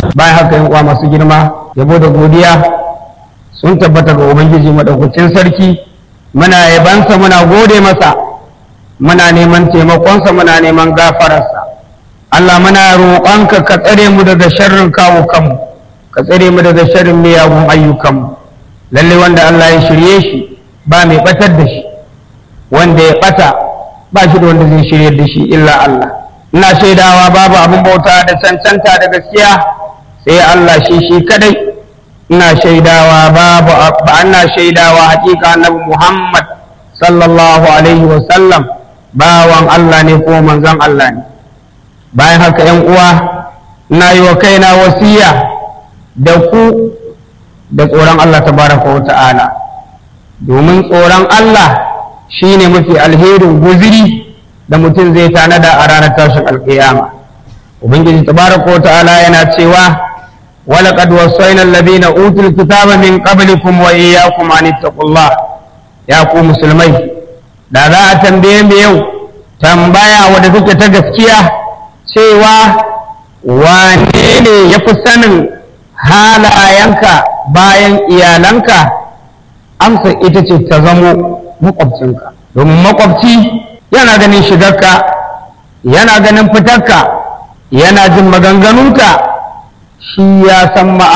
bayan haka yin uwa masu girma yabo da godiya sun tabbata ga ubangiji madaukakin sarki muna yabansa muna gode masa muna neman taimakonsa muna neman gafararsa Allah muna roƙonka ka tsare mu daga sharrin kawo kanmu ka tsare mu daga sharrin miyagun ayyukanmu lalle wanda Allah ya shirye shi ba mai batar da shi wanda ya bata ba shi da wanda zai shirye da shi illa Allah ina shaidawa babu abin bauta da cancanta da gaskiya sai Allah shi shi kadai ina shaidawa babu ba ina shaidawa hakika annabi Muhammad sallallahu alaihi wa sallam bawan Allah ne ko manzon Allah ne bayan haka yan uwa ina yi wa kaina wasiya da ku da tsoron Allah tabaraka wa ta'ala domin tsoron Allah shine mafi alherin guziri da mutum zai tanada a ranar tashin alkiyama ubangiji tabaraka wa ta'ala yana cewa ولقد وصينا الذين اوتوا الكتاب من قبلكم واياكم ان اتقوا الله يا ku musulmai da za a tambaye mu yau tambaya wadda take ta gaskiya cewa wane ne ya fi sanin halayenka bayan iyalanka amsa ita ce ta zamo makwabcinka domin makwabci yana ganin shigarka yana ganin fitarka yana jin maganganunka shi ya san